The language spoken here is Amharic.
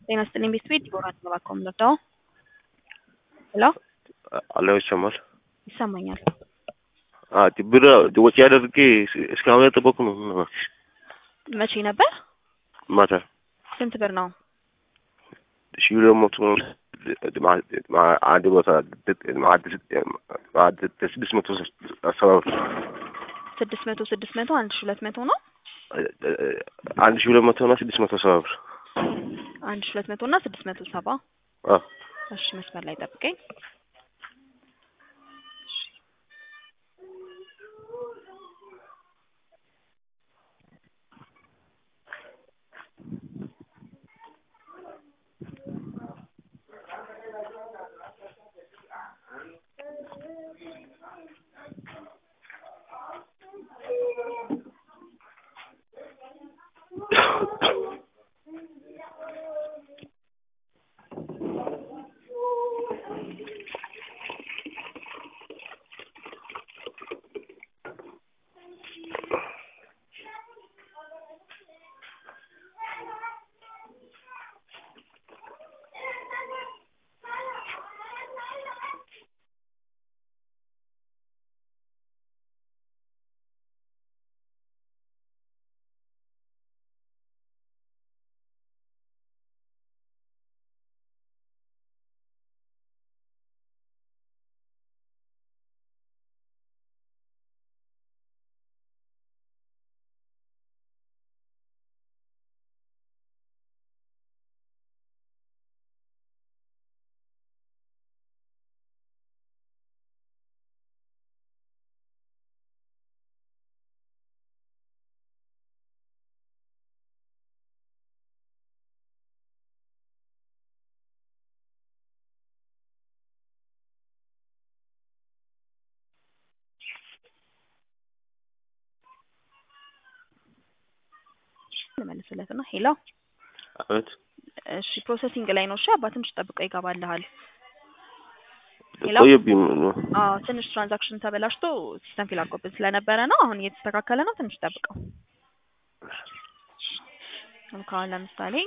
ጤና ይስጥልኝ ቤት ቤት ዲቦራ ተባኮም ለዳው ሄሎ አለው ይሰማል። ይሰማኛል። ብር ወጪ አድርጌ እስካሁን ያልጠበቁ ነው። ምን እባክሽ መቼ ነበር? ማታ ስንት ብር ነው? ሺህ ሁለት መቶ አንድ ቦታ ስድስት መቶ ሰባ ብር ስድስት መቶ ስድስት መቶ አንድ ሺ ሁለት መቶ ነው። አንድ ሺህ ሁለት መቶ እና ስድስት መቶ ሰባ ብር አንድ ሺ ሁለት መቶ እና ስድስት መቶ ሰባ አዎ እሺ መስመር ላይ ጠብቀኝ። ልመልስለት ነው። ሄሎ አቤት እሺ ፕሮሰሲንግ ላይ ነው። እሺ አባ ትንሽ ጠብቀው ይገባልሃል። ሄሎ ቆየብኝ ነው አዎ ትንሽ ትራንዛክሽን ተበላሽቶ ሲስተም ፊል አድርጎብን ስለነበረ ነው። አሁን እየተስተካከለ ነው። ትንሽ ጠብቀው። ካሁን ለምሳሌ